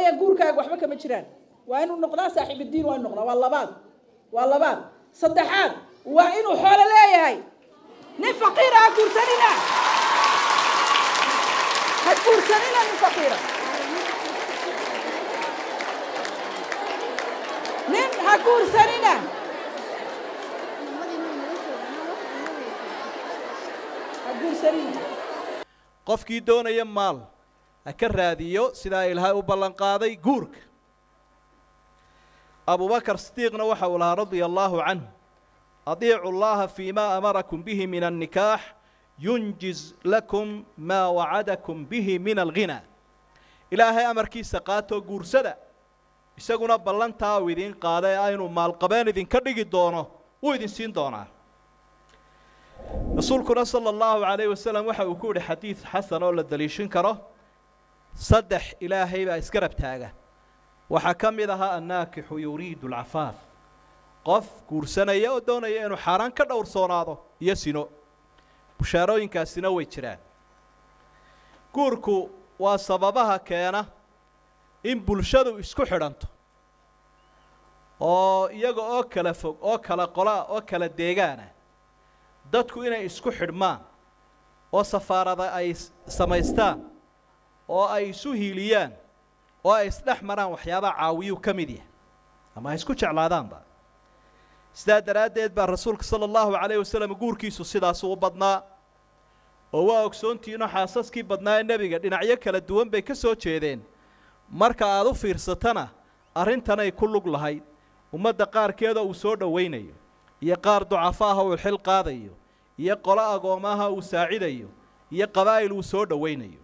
leeyahay guurkaaga waxba kama jiraan waa inuu noqdaa saaxiibiddiin waa inu noqdaa waa labaad waa labaad saddexaad waa inuu xoolo leeyahay nin faqiira ha guursanina ha guursanina nin faqiira nin ha guursanina ha guursanina qofkii doonaya maal ha ka raadiyo sidaa ilaahay u ballan qaaday guurka abubakar sidiiqna waxa uu lahaa radia allaahu canhu adiicu llaha fii ma amarakum bihi min annikaax yunjiz lakum maa wacadakum bihi min alghinaa ilaahay amarkiisa qaatoo guursada isaguna ballantaa uu idiin qaada ee aynu maalqabeen idinka dhigi doono wuu idin siin doonaa rasuulkuna sala allahu calayhi wasalam waxa uu ku yihi xadiid xasan oo la daliishin karo saddex ilaahay baa isgarab taaga waxaa ka mid ahaa annaakixu yuriidu alcafaaf qof guursanaya oo doonaya inuu xaaraan ka dhowrsoonaado iyo sino bushaarooyinkaasina way jiraan guurku waa sababaha keena in bulshadu isku xidhanto oo iyaga oo kala fog oo kala qolaa oo kala deegaana dadku inay isku xidhmaan oo safaarada ay samaystaan oo ay isu hiiliyaan oo ay isdhex maraan waxyaabaha caawiyuu ka mid yahay ama ay isku jeclaadaanba sidaa daraaddeed baa rasuulka sala allahu calayhi wasalam guurkiisu sidaasuu u badnaa oo waa ogsoontihiinoo xaasaskii badnaa ee nebiga dhinacyo kala duwan bay ka soo jeedeen marka aad u fiirsatana arrintanay ku lug lahayd ummadda qaarkeeda uu soo dhowaynayo iyo qaar ducafaaha uu xil qaadayo iyo qolo agoomaha uu saacidayo iyo qabaa'il uu soo dhowaynayo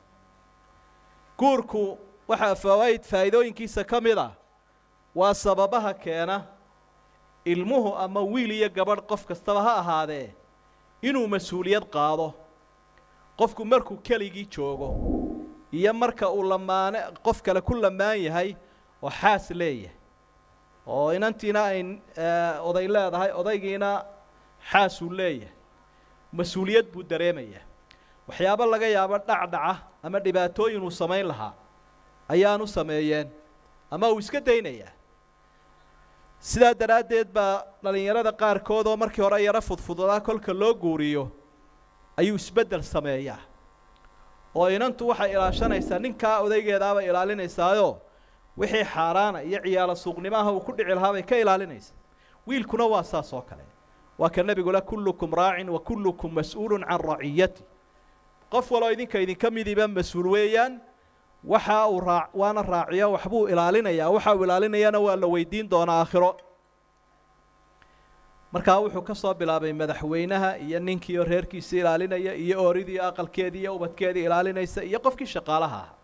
guurku waxaa fawaaid faa'iidooyinkiisa ka mid ah waa sababaha keena ilmuhu ama wiil iyo gabadh qof kastaba ha ahaadee inuu mas-uuliyad qaado qofku markuu keligii joogo iyo marka uu lamaane qof kale ku lamaan yahay oo xaas leeyahay oo inantiina ay oday leedahay odaygiina xaasuu leeyahay mas-uuliyad buu dareemayaa waxyaabo laga yaabo dhacdhaca ama dhibaatooyin uu samayn lahaa ayaanu sameeyeen ama uu iska daynayaa sidaa daraaddeed baa dhallinyarada qaarkood oo markii hore yaro fudfudadaa kolka loo guuriyo ayuu isbeddel sameeyaa oo inantu waxay ilaashanaysaa ninkaa odaygeedaabay ilaalinaysaayoo wixii xaaraana iyo ciyaalo suuqnimaha uu ku dhici lahaa bay ka ilaalinaysaa wiilkuna waa saas oo kale waa ka nebigule kullukum raacin wa kullukum mas-uulun can raciyati qof waloo idinka idinka midiba mas-uul weeyaan waxa uu raa waana raaciyo waxbuu ilaalinayaa waxa uu ilaalinayana waa la weydiin doonaa aakhiro markaa wuxuu ka soo bilaabay madaxweynaha iyo ninkii oo reerkiisa ilaalinaya iyo ooridii aqalkeedii iyo ubadkeedii ilaalinaysa iyo qofkii shaqaalaha ah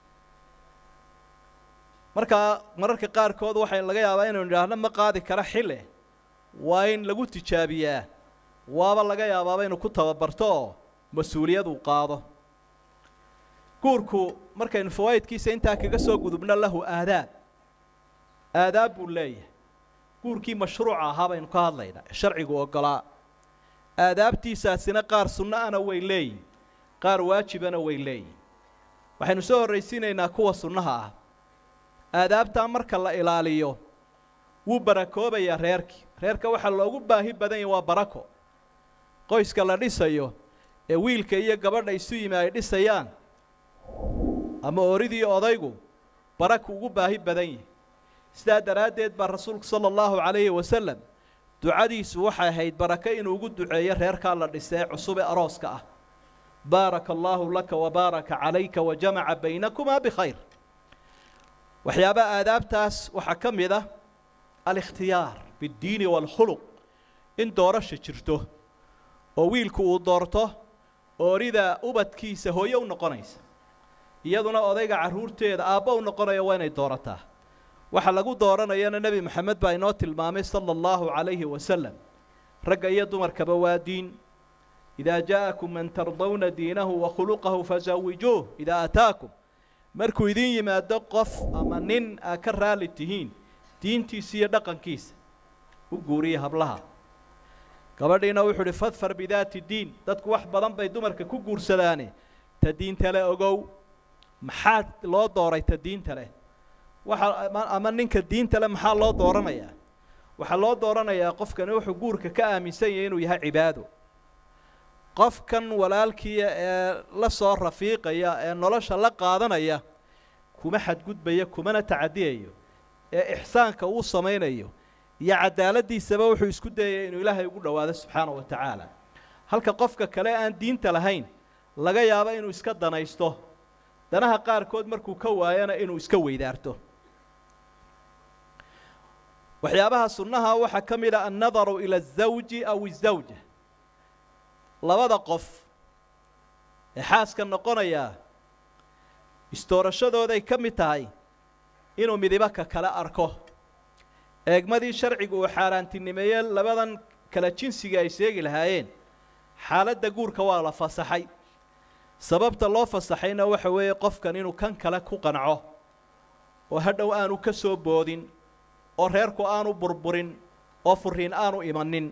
markaa mararka qaarkood waxay laga yaabaa inaynu idhaahno ma qaadi kara xile waa in lagu tijaabiyaa waaba laga yaabaaba inuu ku tababarto oo mas-uuliyad uu qaado guurku markaynu fawaa'idkiisa intaa kaga soo gudubno lahu aadaab aadaab buu leeyahay guurkii mashruuca ahaa baynu ka hadlaynaa ee sharcigu oggolaa aadaabtiisaasina qaar sunno ana way leeyihin qaar waajibana way leeyihin waxaynu soo horraysiinaynaa kuwa sunnaha ah aadaabtaa marka la ilaaliyo wuu barakoobayaa reerkii reerka waxaa loogu baahi badan yahi waa barako qoyska la dhisayo ee wiilka iyo gabadha isu yimi ay dhisayaan ama oridii odaygu baraku ugu baahi badan yihi sidaa daraaddeed baa rasuulku sala allahu calayhi wasalam ducadiisu waxay ahayd barako inuu ugu duceeyo reerkaa la dhisee cusub ee arooska ah baaraka allaahu laka wabaaraka calayka wajamaca baynakumaa bikhayr waxyaabaha aadaabtaas waxaa ka mid ah alikhtiyaar biddiini waalkhuluq in doorasha jirto oo wiilku uu doorto oorida ubadkiisa hooyo u noqonaysa iyaduna odayga carruurteeda aabbo u noqonaya waa inay doorataa waxa lagu dooranayana nebi moxamed baa inoo tilmaamay sala allahu calayhi wasalam ragga iyo dumarkaba waa diin idaa jaa'akum man tardawna diinahu wa khuluqahu fasawijuuh idaa ataakum markuu idin yimaado qof ama nin aa ka raalli tihiin diintiisa iyo dhaqankiisa u guuriya hablaha gabadhiina wuxuu uhi fadfar bidaati diin dadku wax badan bay dumarka ku guursadaane ta diinta le ogow maxaad loo dooray ta diinta leh waxa ama ninka diinta le maxaa loo dooranayaa waxaa loo dooranayaa qofkani wuxuu guurka ka aaminsan yahay inuu yahay cibaado qofkan walaalkiia ee la soo rafiiqaya ee nolosha la qaadanaya kuma xadgudbaya kumana tacadiyayo ee ixsaanka uu samaynayo iyo cadaaladiisaba wuxuu isku dayaya inuu ilaahay ugu dhowaado subxaanahu wa tacaala halka qofka kale aan diinta lahayn laga yaabo inuu iska danaysto danaha qaarkood markuu ka waayana inuu iska weydaarto waxyaabaha sunnaha waxaa ka mid a annadaru ila azawji aw izawja labada qof ee xaaska noqonayaa istoorashadooday ka mid tahay inuu midibo ka kale arko eegmadii sharcigu uu xaaraantinimeeye labadan kala jinsiga ay seegi lahaayeen xaaladda guurka waa la fasaxay sababta loo fasaxayna waxa weeye qofkan inuu kan kale ku qanco oo hadhow aanu ka soo boodin oo reerku aanu burburin oo furiin aanu imanin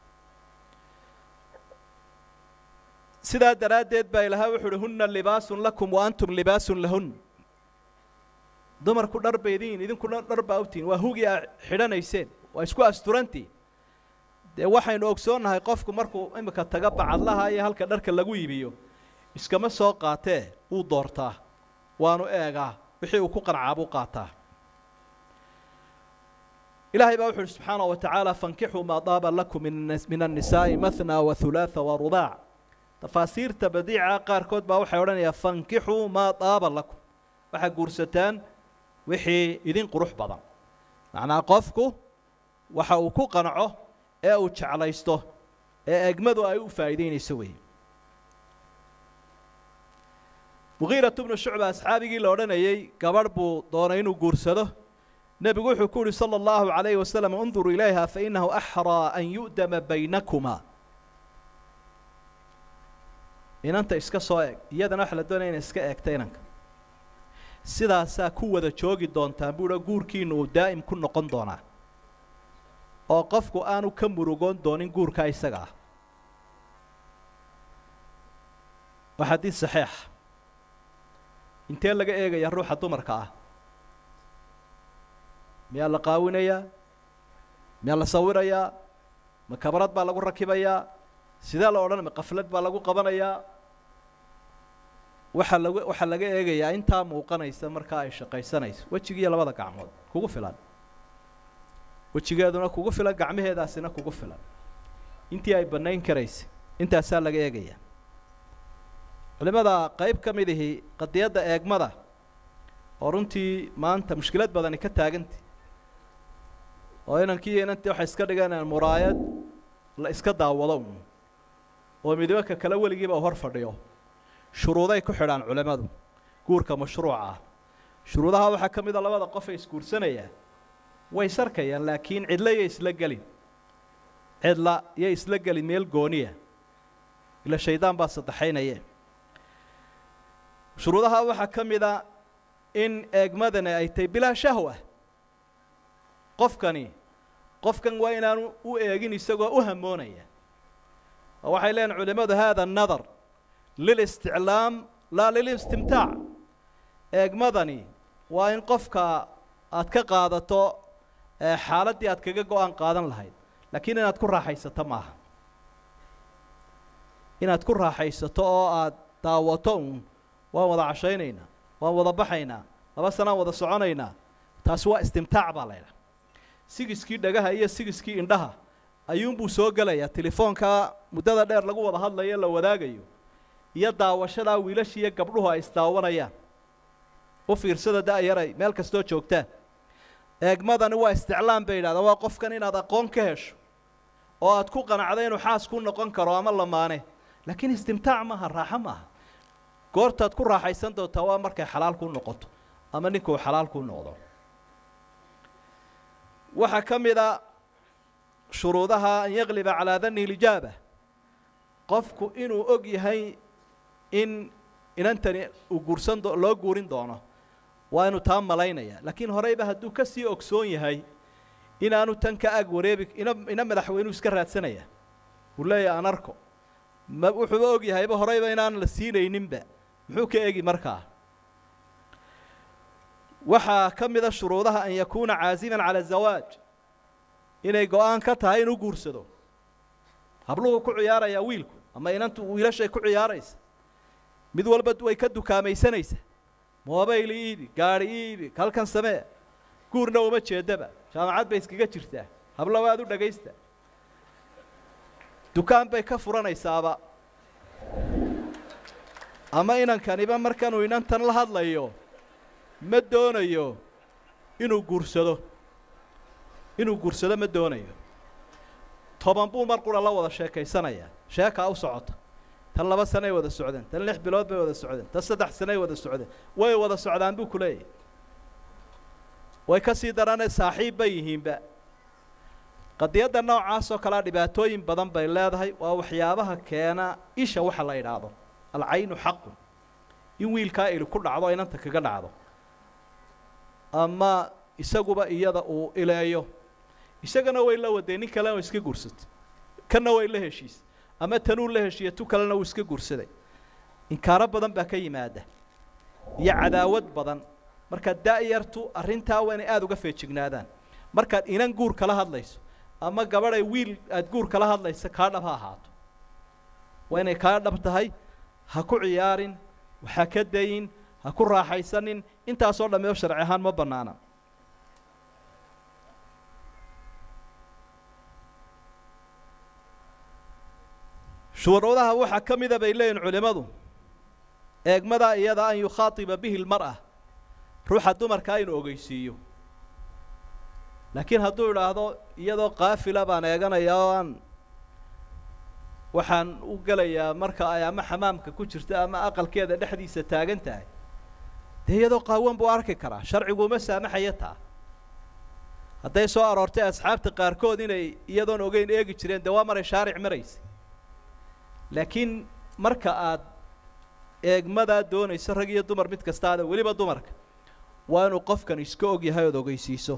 sidaa daraaddeed baa ilahay wuxu uhi hunna libaasun lakum wa antum libaasun lahun dumarku dhar baydiin idinkuna dhar baa utiin waa hugii aa xidhanayseen waa isku asturantii dee waxaynu ogsoonnahay qofku markuu imika taga bacadlaha iyo halka dharka lagu iibiyo iskama soo qaatee wuu doortaa waanu eegaa wixii uu ku qancaa buu qaataa ilaahay baa wuxu uhi subxaanaه wa tacaala fankixuu maa daaba lakum min الnisaaءi maثnى وaثulaaثa وarubaac tafaasiirta badiica qaarkood baa waxay odhanayaa fankixuu maa daaba lakum waxaa guursataan wixii idin qurux badan macnaa qofku waxa uu ku qanco ee uu jeclaysto ee egmadu ay u faa'iideynayso wey mugiiratu bnu shucba asxaabigii la odhanayey gabadh buu doonay inuu guursado nebigu wuxuu ku uhi salى اllahu عalayhi wasalam اnduruu ilayha fainahu axraa an yu'dama baynakuma inanta iska soo eg iyadana waxa la doonaya inay iska eegta inanka sidaasaa ku wada joogi doontaan buuha guurkiina uu daa'im ku noqon doonaa oo qofku aanu ka murugoon doonin guurkaa isaga ah waa xadiid saxiix intee laga eegaya ruuxa dumarka ah miyaa la qaawinayaa miyaa la sawirayaa ma kabarad baa lagu rakibayaa sidee la odhan ma qaflad baa lagu qabanayaa waxaa lagu waxaa laga eegayaa intaa muuqanaysa markaa ay shaqaysanayso wejigiiyo labada gacmood kugu filan wejigeeduna kugu filan gacmaheedaasina kugu filan intii ay bannayn karaysay intaasaa laga eegaya culimada qayb ka mid ihi qadiyadda eegmada oo runtii maanta mushkilad badani ka taagantay oo inankii iyo inantii waxay iska dhigeen muraayad la iska daawado un oo midibaka kale weligiiba u hor fadhiyo shuruuday ku xidhaan culimmadu guurka mashruuca ah shuruudaha waxaa ka mida labada qof ay isguursanayaan way sarkayaan laakiin cidla iyo isla gelin cidla iyo isla gelin meel gooniya ila shaydaan baa saddexaynaye shuruudaha waxaa ka mida in eegmadani ay tahay bilaa shahwa qofkani qofkan waa inaanu u eegin isagoo u hamoonaya oo waxay leeyihin culimmadu hada nadar lilisticlaam laa lilistimtaac eegmadani waa in qofka aad ka qaadato xaaladdii aad kaga go-aan qaadan lahayd laakiin inaad ku raaxaysato maaha inaad ku raaxaysato oo aad daawato un waan wada cashaynaynaa waan wada baxaynaa laba sanaan wada soconaynaa taasi waa istimtaac baa laydhaha sigiskii dhagaha iyo sigiskii indhaha ayuunbuu soo gelayaa telefoonkaa muddada dheer lagu wada hadlayo la wadaagayo iyo daawashadaa wiilashiiyo gabdhuhu ay isdaawanayaan u fiirsada da-yaray meel kastoo joogtaan eegmadani waa isticlaam bay yidhahdaan waa qofkan inaad aqoon ka hesho oo aad ku qanacda inuu xaas ku noqon karo ama lamaane laakiin istimtaac maaha raaxo maaha goortaad ku raaxaysan doontaa waa markay xalaal kuu noqoto ama ninkuu xalaal kuu noqdo waxaa ka mid a shuruudaha an yaqliba calaa dani lijaaba qofku inuu og yahay in inantani uu guursan do loo guurin doono waa inuu taa malaynaya laakiin horeyba hadduu ka sii ogsoon yahay inaanu tan ka ag wareebi ina ina madaxweynuu iska raadsanaya uu leeyahay aan arko ma wuxuuba og yahayba horeyba inaan la siinayninba muxuu ka egi markaa waxaa ka mida shuruudaha an yakuuna caasiman cala zawaaj inay go-aan ka tahay inuu guursado habluhu ku ciyaarayaa wiilku ama inantu wiilashay ku ciyaaraysa mid walba way ka dukaamaysanaysa mobayl iibi gaari iibi halkan samee guurna uma jeedaba jaamacad bay iskaga jirtaa hablo waad u dhagaysta dukaan bay ka furanaysaaba ama inankaniba markanuu inantan la hadlayo ma doonayo inuu guursado inuu guursado ma doonayo toban buu mar qura la wada sheekaysanayaa sheekaa u socota tan laba sanay wada socdeen tan lix bilood bay wada socdeen tan saddex sanay wada socdeen way wada socdaan buu ku leeyahy way ka sii daranee saaxiib bay yihiinba qadiyadda noocaas oo kalea dhibaatooyin badan bay leedahay waa waxyaabaha keena isha waxa la idhaahdo alcaynu xaqun in wiilkaa ili ku dhacdo inanta kaga dhacdo ama isaguba iyada uu ileeyo isagana way la wadeen nin kalena iska guursatay kanna way la heshiisay ama tanuu la heshiiya tu kalena uu iska guursaday inkaaro badan baa ka yimaada iyo cadaawad badan marka da-yartu arrintaa waa inay aada uga feejignaadaan markaad inan guur kala hadlayso ama gabadhay wiil aada guur kala hadlaysa kaa dhab ha ahaato waa inay kaa dhab tahay ha ku ciyaarin waxa ka dayin ha ku raaxaysanin intaasoo dhammeo sharci ahaan ma bannaana shuruudaha waxaa ka mida bay leeyihin culimmadu eegmada iyada an yukhaatiba bihi lmar'a ruuxa dumarkaa inuu ogeysiiyo laakiin hadduu idhaahdo iyadoo kaafila baan eeganaya oo aan waxaan u gelayaa marka ay ama xamaamka ku jirta ama aqalkeeda dhexdiisa taagan tahay dee iyadoo qaawan buu arki karaa sharcigu uma saamaxaya taa hadday soo aroortay asxaabta qaarkood inay iyadoon ogeyn eegi jireen dee waa maray shaaric maraysa laakiin marka aad eegmadaa doonayso rag iyo dumar mid kasta ada weliba dumarka waa inuu qofkan iska og yahay ood ogeysiiso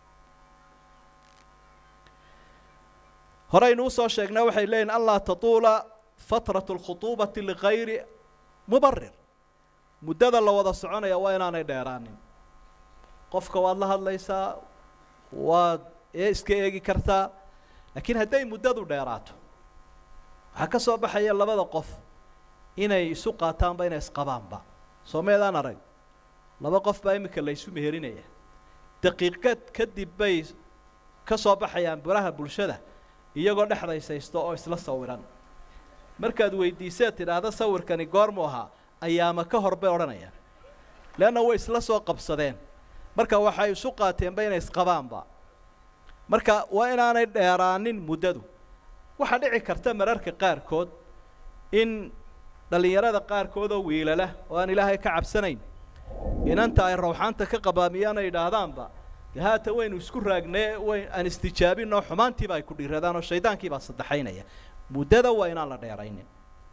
horeynu usoo sheegnaa waxay leeyihin anlaa tatuula fatratu alkhutuubati ligayri mubarir muddada la wada soconaya waa inaanay dheeraanin qofka waad la hadlaysaa waad ee iska eegi kartaa laakiin hadday muddadu dheeraato waxaa ka soo baxaya labada qof inay isu qaataanba inay isqabaanba soo meedaan arag laba qof baa iminka la ysu meherinaya daqiiqad kadib bay ka soo baxayaan baraha bulshada iyagoo dhexdaysaysto oo isla sawiran markaad weydiiseed tidhaahda sawirkani goormu ahaa ayaama ka hor bay odhanayaan leanna way isla soo qabsadeen marka waxay isu qaateenba inay isqabaanba marka waa inaanay dheeraanin muddadu waxaa dhici karta mararka qaarkood in dhallinyarada qaarkood oo wiilala oo aan ilaahay ka cabsanayn inanta ay rawxaanta ka qabaamiyaan ay idhaahdaanba de haata waynu isku raagnee wayn aan istijaabinoo xumaantiiba ay ku dhiiradaan oo shaydaankiibaa saddexaynaya muddada waa inaan la dheeraynin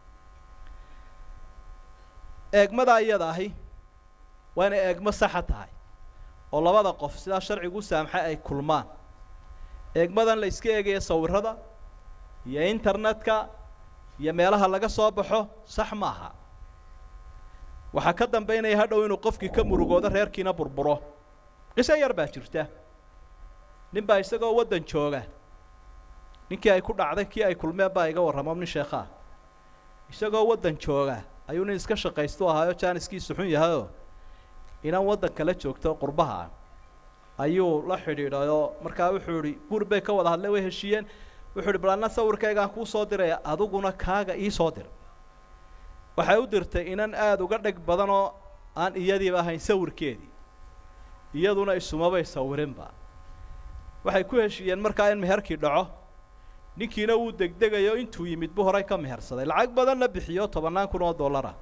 eegmada iyada ahi waa inay eegmo saxa tahay oo labada qof sidaa sharcigu u saamxay ay kulmaan eegmadan la iska eegaya sawirada iyo internetka iyo meelaha laga soo baxo sax maaha waxaa ka dambaynaya hadhow inuu qofkii ka murugoodo reerkiina burburo qiso yar baa jirta nin baa isagoo waddan jooga ninkii ay ku dhacday kii ay kulmeen baa iga warramo nin sheekhaa isagoo waddan jooga ayuu nin iska shaqaystu ahaayo jaaniskiisu xun yahayoo inaan waddan kala joogto qurbaha ah ayuu la xidhiidhayoo markaa wuxuu idhi guur bay ka wada hadleen way heshiiyeen wuxuu idhi bal anna sawirkaygaan kuu soo diraya adiguna kaaga ii soo dir waxay u dirtay inan aada uga dheg badanoo aan iyadiiba ahayn sawirkeedii iyaduna isumabay sawirinba waxay ku heshiiyeen markaa in meherkii dhaco ninkiina wuu degdegayo intuu yimid bu horay ka mehersaday lacag badanna bixiyo tobannaan kun oo dollara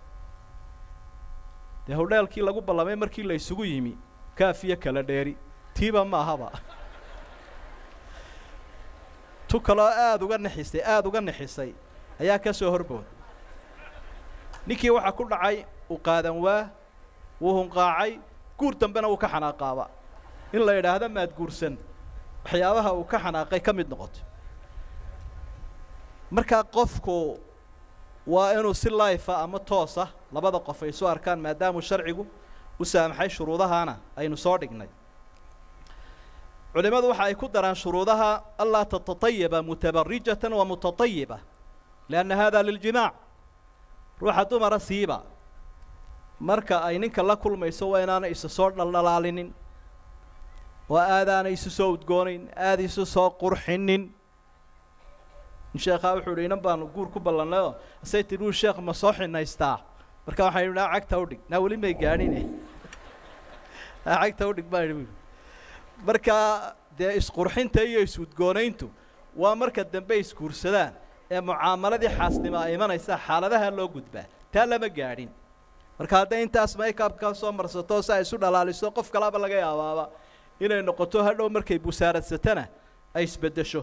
dee hodheelkii lagu ballamay markii la isugu yimi kaafiyo kala dheeri tiiba ma ahaba tu kaloo aada uga nixisay aada uga nixisay ayaa ka soo horbooday ninkii waxaa ku dhacay uu qaadan waa wuu hunqaacay guur dambena uu ka xanaaqaaba in la idhaahdo maad guursan waxyaabaha uu ka xanaaqay ka mid noqoto markaa qofku waa inuu si laifa ama toosa labada qof ay isu arkaan maadaamuu sharcigu u saamaxay shuruudahaana aynu soo dhignay culimmadu waxa ay ku daraan shuruudaha anlaa tatatayiba mutabarijatan wa mutatayiba lianna hada liljimaac ruuxa dumara siiba marka ay ninka la kulmayso waa inaanay isu soo dhaldhalaalinin oo aadaanay isu soo udgoonayn aada isu soo qurxinin sheekhaa wuxuu idhi inan baanu guur ku ballannay oo asay tidhi wuu sheekh ma soo xinaystaa marka waxaan idhi naa cagta udhig naa weli may gaadhine naa cagta udhig baan idhi marka dee isqurxinta iyo is-udgoonayntu waa marka dambe isguursadaan ee mucaamaladii xaasnimo ay imanaysaa xaaladaha loo gudbaa taa lama gaadhin marka hadday intaas maykabka soo marsato si ay isu dhalaaliso qof kalaba laga yaabaaba inay noqoto hadhow markay busaaradsatana ay isbeddesho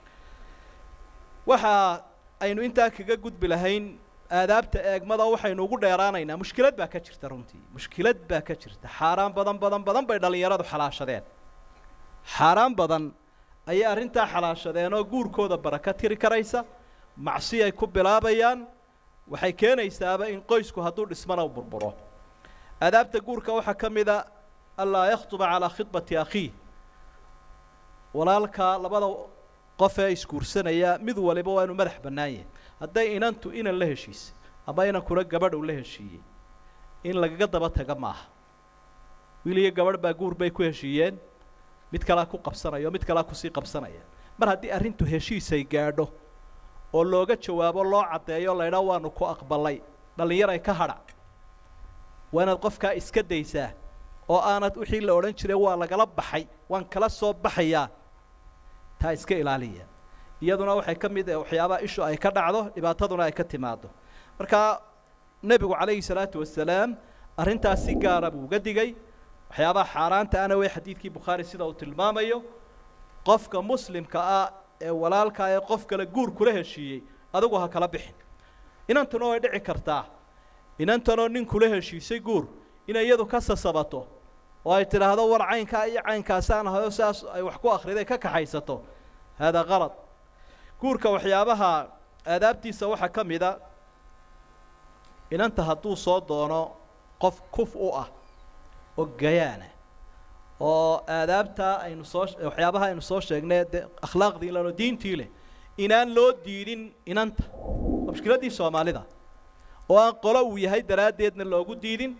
waxa aynu intaa kaga gudbi lahayn aadaabta eegmada waxaynu ugu dheeraanaynaa mushkilad baa ka jirta runtii mushkilad baa ka jirta xaaraan badan badan badan bay dhallinyaradu xalaashadeen xaaraan badan ayay arrintaa xalaashadeen oo guurkooda baraka tiri karaysa macsi ay ku bilaabayaan waxay keenaysaaba in qoysku hadduu dhismana u burburo aadaabta guurka waxaa ka mid a anlaa yakhtuba calaa khidbati akhiih walaalka labada qof ee isguursanaya mid waliba waa inuu madax bannaan yahay hadday inantu inan la heshiisay ama inankuna gabadh uu la heshiiyey in lagaga daba taga maaha wiil iyo gabadh baa guur bay ku heshiiyeen mid kalaa ku qabsanaya oo mid kalaa kusii qabsanaya mar haddii arrintu heshiisay gaadho oo looga jawaabo loo caddeeyo laydhaa waanu ku aqbalay dhallinyaray ka hadha waa inaad qofkaa iska daysaa oo aanad wixii la odhan jiray waa lagala baxay waan kala soo baxayaa taa iska ilaaliya iyaduna waxay ka mid waxyaabaha ishu ay ka dhacdo dhibaataduna ay ka timaado marka nebigu calayhi salaatu wasalaam arrintaas si gaara buu uga digay waxyaabaha xaaraanta ana wey xadiidkii bukhaari sida uu tilmaamayo qofka muslimka ah ee walaalka ee qof kale guur kula heshiiyey adigu ha kala bixin inantuna way dhici kartaa inantanoo nin kula heshiisay guur inay iyadu ka sasabato oo ay tidhaahdo war caynkaa iyo caynkaasaan ahayo sidaas ay wax ku akhriday ka kaxaysato haadaa qalad guurka waxyaabaha aadaabtiisa waxaa ka mid a inanta hadduu soo doono qof kuf u ah oo gayaana oo aadaabtaa aynu soo waxyaabaha aynu soo sheegnay dee akhlaaqdii lano diintii leh inaan loo diidin inanta waa mushkiladdii soomaalida oo aan qolo uu yahay daraaddeedna loogu diidin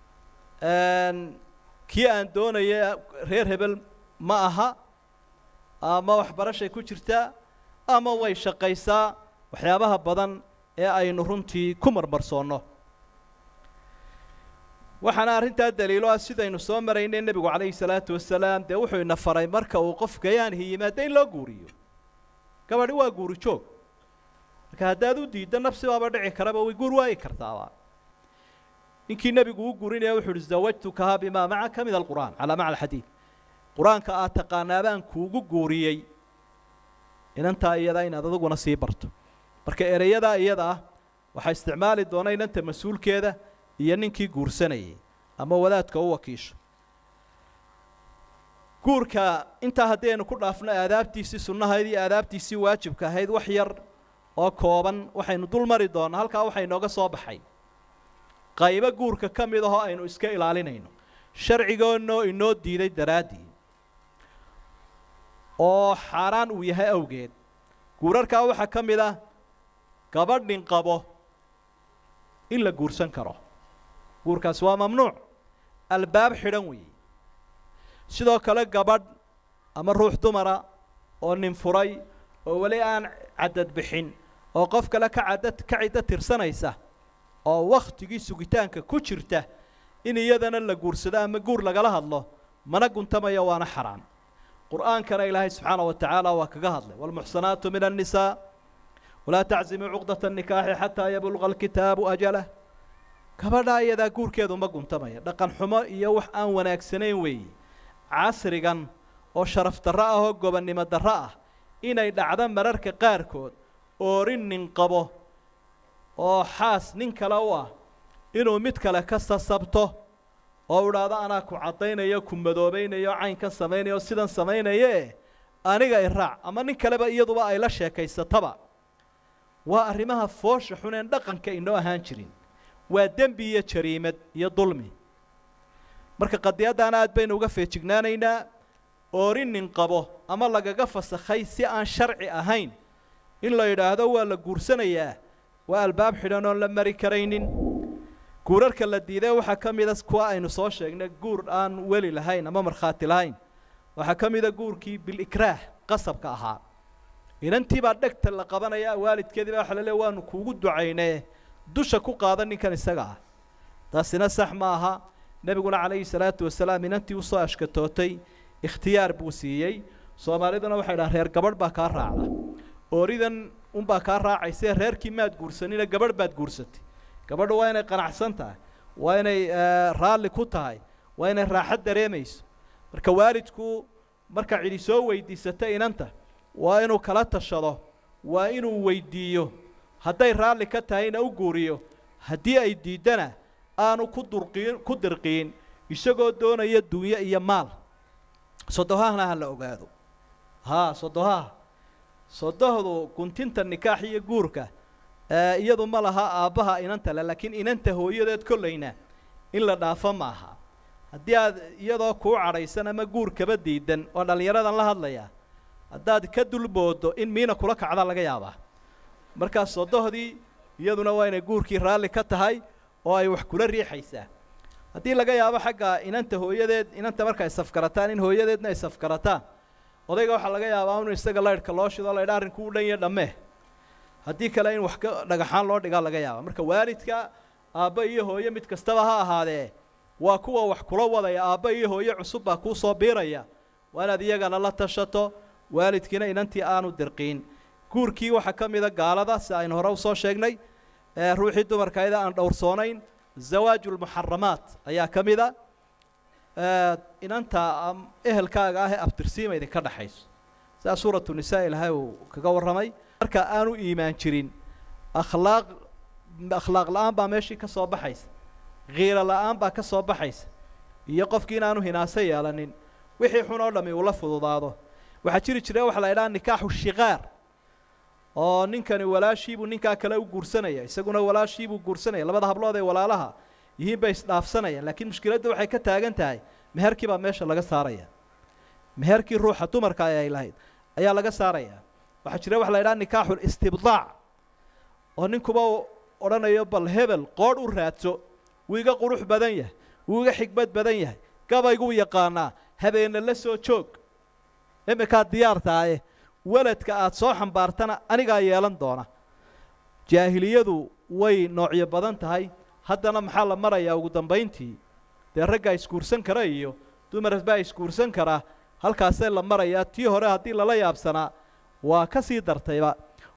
kii aan doonaya reer hebel ma aha ama waxbarashay ku jirtaa ama way shaqaysaa waxyaabaha badan ee aynu runtii ku marmarsoonno waxaana arrintaa daliilo ah sidaynu soo maraynay nebigu calayhi salaatu wasalaam dee wuxuu ina faray marka uu qof gayaanhi yimaado in loo guuriyo gabadhi waa guuri joog marka haddaad u diiddo nafsi baaba dhici karaba way guur waayi kartaaba ninkii nebigu u guurinaya wuxu uhi zawajtukaha bimaa macaka min alqur'aan calaa macna alxadiid qur-aanka aad taqaanaa baan kuugu guuriyey inantaa iyadaa inaad aduguna sii barto marka ereyadaa iyada ah waxaa isticmaali doona inanta mas-uulkeeda iyo ninkii guursanayay ama wadaadka u wakiisho guurka intaa haddii aynu ku dhaafno aadaabtiisii sunnahayd iyo aadaabtiisii waajibka ahayd wax yar oo kooban waxaynu dul mari doonnaa halkaa waxaa inooga soo baxay qaybo guurka ka mid ahoo aynu iska ilaalinayno sharcigoonoo inoo diiday daraaddii oo xaaraan uu yahay awgeed guurarkaa waxaa ka mid ah gabadhin qabo in la guursan karo guurkaasi waa mamnuuc albaab xidhan weeye sidoo kale gabadh ama ruux dumara oo nin furay oo weli aan caddad bixin oo qof kale ka caddad ka ciddo tirsanaysa oo wakhtigii sugitaanka ku jirta in iyadana la guursado ama guur lagala hadlo mana guntamaya waana xaraan qur'aankana ilaahay subxaana wa tacaala waa kaga hadlay waalmuxsanaatu min annisaa walaa taczimuu cuqdata annikaaxi xataa yabluqa alkitaabu ajalah gabadhaa iyadaa guurkeedu ma guntamaya dhaqan xumo iyo wax aan wanaagsanayn weeye casrigan oo sharaf darro ah oo gobonnimo darro ah inay dhacdo mararka qaarkood oorin nin qabo oo xaas nin kale u ah inuu mid kale ka sasabto oo idhaahdo anaa ku caddaynayo ku madoobaynayo caynkan samaynayo sidan samaynaye aniga i raac ama nin kaleba iyaduba ay la sheekaysataba waa arrimaha foosha xuneen dhaqanka inoo ahaan jirin waa dembi iyo jariimad iyo dulmi marka qadiyaddaana aad baynu uga feejignaanaynaa oori nin qabo ama lagaga fasakhay si aan sharci ahayn in la yidhaahdo waa la guursanayaa waa albaab xidhan oon la mari karaynin guurarka la diiday waxaa ka mida kuwa aynu soo sheegnay guur aan weli lahayn ama markhaati lahayn waxaa ka mida guurkii bilikraah qasabka ahaa inantii baa dhegta la qabanaya waalidkeedii baa waxa la leey waanu kuugu ducaynee dusha ku qaada ninkan isaga ah taasina sax ma aha nebiguna calayhi salaatu wasalaam inantii usoo ashkatootay ikhtiyaar buu siiyey soomaaliduna waxay dhahaan reer gabadh baa kaa raacda ooridan unbaa kaa raacayse reerkii maad guursanina gabadh baad guursatay gabadhu waa inay qanacsan tahay waa inay raalli ku tahay waa inay raaxad dareemayso marka waalidku marka cidi soo weydiisata inanta waa inuu kala tashado waa inuu weydiiyo hadday raalli ka tahayna u guuriyo haddii ay diiddana aanu ku durqiin ku dirqiin isagoo doonaya dunyo iyo maal sodohahna ha la ogaado haa sodohaha sodohdu guntinta nikaax iyo guurka iyadu ma laha aabbaha inanta le laakiin inanta hooyadeed kollayna in la dhaafo ma aha haddii aad iyadoo kuu cadhaysan ama guurkaba diidan oo dhallinyaradan la hadlaya haddaad ka dulboodo in miina kula kacda laga yaabaa markaas sodohdii iyaduna waa inay guurkii raalli ka tahay oo ay wax kula riixaysaa haddii laga yaabo xagga inanta hooyadeed inanta marka ay safgarataan in hooyadeedna ay safgarataan odayga waxaa laga yaabaa inu isaga laydhka loo shido laydha arrinku u dhan ya dhammee haddii kale in wax ka dhagaxaan loo dhigaa laga yaaba marka waalidka aabba iyo hooye mid kastaba ha ahaadee waa kuwa wax kula wadaya aabba iyo hooye cusub baa kuu soo biiraya waa inaad iyagana la tashato waalidkiina inantii aanu dirqiin guurkii waxaa ka mida gaalada si aynu hore usoo sheegnay ruuxii dumarkayda aan dhowrsoonayn zawaaju lmuxaramaat ayaa ka mida inanta ehelkaaga ah ee abtirsiima idinka dhexayso sidaa suuratu nisaa ilaahay uu kaga warramay marka aanu iimaan jirin akhlaaq akhlaaq la-aan baa meeshii ka soo baxaysa kiiro la-aan baa ka soo baxaysa iyo qofkii inaanu hinaaso yeelanin wixii xun oo dhammi uula fududaado waxaa jiri jira waxa la idhaha nikaaxu shikaar oo ninkani walaashiibuu ninkaa kale u guursanaya isaguna walaashiibuu guursanaya labada hablood ee walaalaha yihiin bay isdhaafsanayaan laakiin mushkiladda waxay ka taagan tahay meherkii baa meesha laga saaraya meherkii ruuxa dumarka ay lahayd ayaa laga saaraya waxaa jira waxa la idhaha nikaaxu listibdaac oo ninkuba odhanayo bal hebel qoodh u raadso wuu iga qurux badan yahay wuu iga xigmad badan yahay gabayguu yaqaanaa habeena la soo joog iminkaad diyaar tahaye weladka aada soo xambaartana anigaa yeelan doona jaahiliyadu way noocyo badan tahay haddana maxaa la marayaa ugu dambayntii dee raggaa isguursan kara iyo dumar baa isguursan karaa halkaasee la marayaa tii hore haddii lala yaabsanaa waa ka sii dartayba